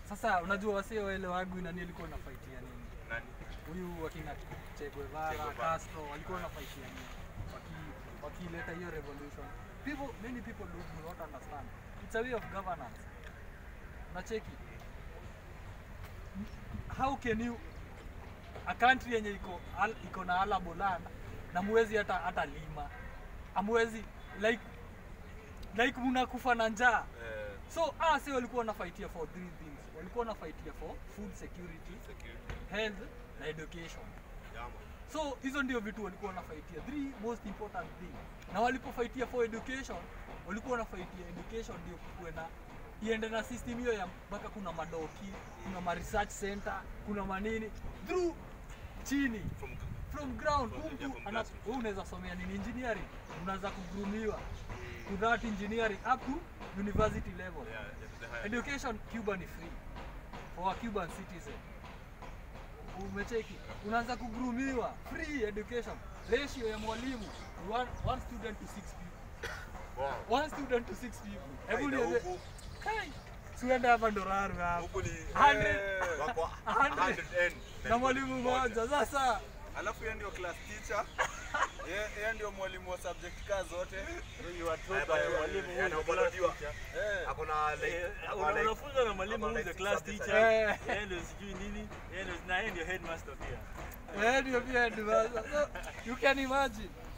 Sasa unajua wasio wale wangu nani alikuwa anafaitia nini? Nani? Huyu wakina Che Che Guevara, Guevara. Castro walikuwa wanafaitia nini? Waki wakileta hiyo revolution. People many people do do not understand. It's a way of governance. Unacheki? How can you a country yenye iko al, iko na arable land na muwezi hata hata lima. Amwezi like like mnakufa na njaa. Eh, So ah, si walikuwa wanafaitia for three things. Walikuwa wanafaitia for food security, security. health na education. Yeah, man. So hizo ndio vitu walikuwa wanafaitia, three most important thing. Na walipofaitia for education, walikuwa wanafaitia education ndio kuwe na iende na system hiyo ya mpaka kuna madoki, kuna ma research center, kuna manini through chini From from ground From- huku yeah, from ana- grassroots. wewe unaweza somea nini engineering, unaanza kugrumiwa to that engineering up to university level. yeah, yeah, the higher. Education Cuba ni free for a Cuban citizen. Umecheki, unaanza kugrumiwa free education. Ratio ya mwalimu ni one, one student to six people. Wow. One student to six people. Hebu Aidha, niende huku- kai siende hapa Ndoraru hapa. huku ni Hundred. eh, wako A hundred. 100 Na mwalimu mmoja. Sasa Alafu yeye ndio class teacher. Yeye yeye ndio mwalimu wa subject kaa zote. You are told Eh, by but, a eh, mwalimu eh, who is na the class ubalotiwa. teacher. Eh. Hakuna like Eh, hakuna una- like unafunzwa na mwalimu hakuna who is the like class subjects teacher. Eh. Yeye ndio sijui nini, yeye ndio na yeye ndio headmaster pia. eh, ndio pia ndio. So, you can imagine